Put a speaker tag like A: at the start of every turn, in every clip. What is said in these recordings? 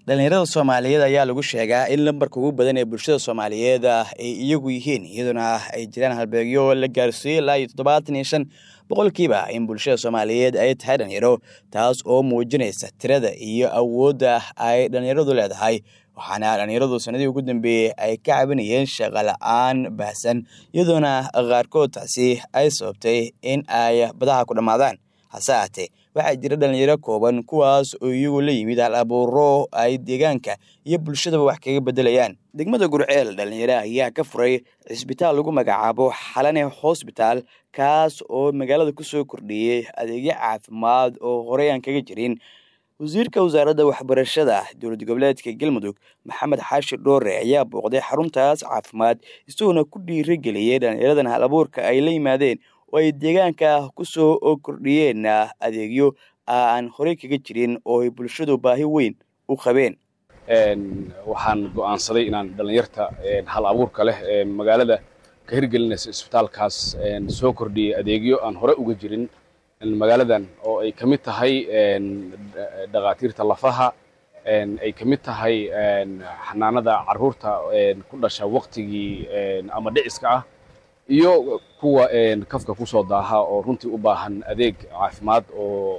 A: dhalinyarada soomaaliyeed ayaa lagu sheegaa in lambarka ugu badan ee bulshada soomaaliyeed ay iyagu yihiin iyadoona ay jiraan halbeegyo la gaarsiiyey ilaa iyo toddobaatan iyo shan boqolkiiba in bulshada soomaaliyeed ay tahay dhalinyaro taas oo muujinaysa tirada iyo awoodda ay dhalinyaradu leedahay waxaana dhalinyaradu sanadii ugu dambeeyey ay ka cabinayeen shaqo la-aan baahsan iyadoona qaarkood taasi ay sababtay in ay badaha ku dhammaadaan hase ahaatee waxaa jira dhalinyaro kooban kuwaas oo iyagu la yimid hal abuuro ay deegaanka iyo bulshadaba wax kaga bedelayaan degmada gurceel dhalinyaro ayaa ka furay cisbitaal lagu magacaabo xalane hosbitaal kaas oo magaalada kusoo kordhiyey adeegyo caafimaad oo horey aan kaga jirin wasiirka wasaaradda waxbarashada dowlad goboleedka galmudug maxamed xaashi dhoore ayaa booqday xaruntaas caafimaad isagoona ku dhiirigeliyey dhalinyaradan hal abuurka ay la yimaadeen oo ay deegaanka kusoo kordhiyeen adeegyo aan horey kaga jirin oo ay bulshadu baahi weyn u qabeen
B: waxaan go'aansaday inaan dhallinyarta hal abuurka leh ee magaalada ka hirgelinaysa isbitaalkaas soo kordhiyey adeegyo aan hore uga jirin magaaladan oo ay ka mid tahay dhakhaatiirta lafaha ay ka mid tahay xanaanada carruurta ku dhasha waktigii ama dhiciska ah iyo kuwa kafka ku soo daaha oo runtii u baahan adeeg caafimaad oo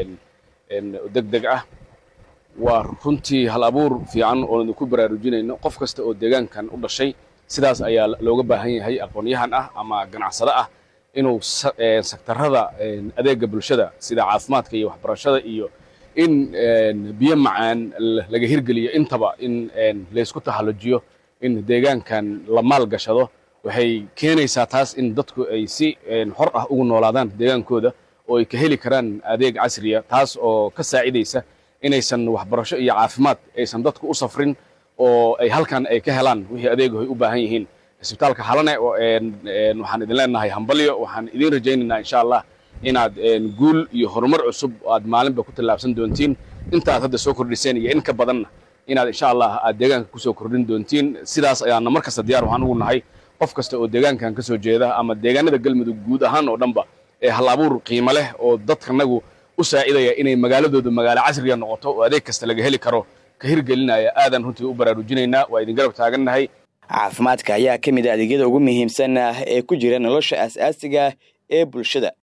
B: deg deg ah waa runtii hal abuur fiican oo idinku baraarujinayno qof kasta oo deegaankan u dhashay sidaas ayaa looga baahan yahay aqoon-yahan ah ama ganacsado ah inuu sektarada adeega bulshada sida caafimaadka iyo waxbarashada iyo in biyo macaan laga hirgeliyo intaba in laysku tahallujiyo in deegaankan la maal gashado waxay keenaysaa taas in dadku ay si xor ah ugu noolaadaan deegaankooda oo ay ka heli karaan adeeg casriya taas oo ka saacidaysa inaysan waxbarasho iyo caafimaad aysan dadku u safrin oo ay halkan ay ka helaan wixii adeegu ay u baahan yihiin isbitaalka halane waxaan idin leenahay hambalyo waxaan idin rajaynaynaa insha allah inaad guul iyo horumar cusub aad maalinba ku tallaabsan doontiin intaad hadda soo kordhiseen iyo in ka badanna inaad insha allah aad deegaanka kusoo kordhin doontiin sidaas ayaana mar kasta diyaar waxaan ugu nahay qof kasta oo deegaankan ka soo jeeda ama deegaanada galmudug guud ahaan oo dhanba ee hal abuur qiimo leh oo dadkanagu u saacidaya inay magaaladooda magaalo casriya noqoto oo adeeg kasta laga heli karo ka hirgelinaya aadan runtii u baraarujinaynaa waa idin garab taagannahay
A: caafimaadka ayaa ka mid a adeegyada ugu muhiimsan ee ku jira nolosha aas-aasiga ee bulshada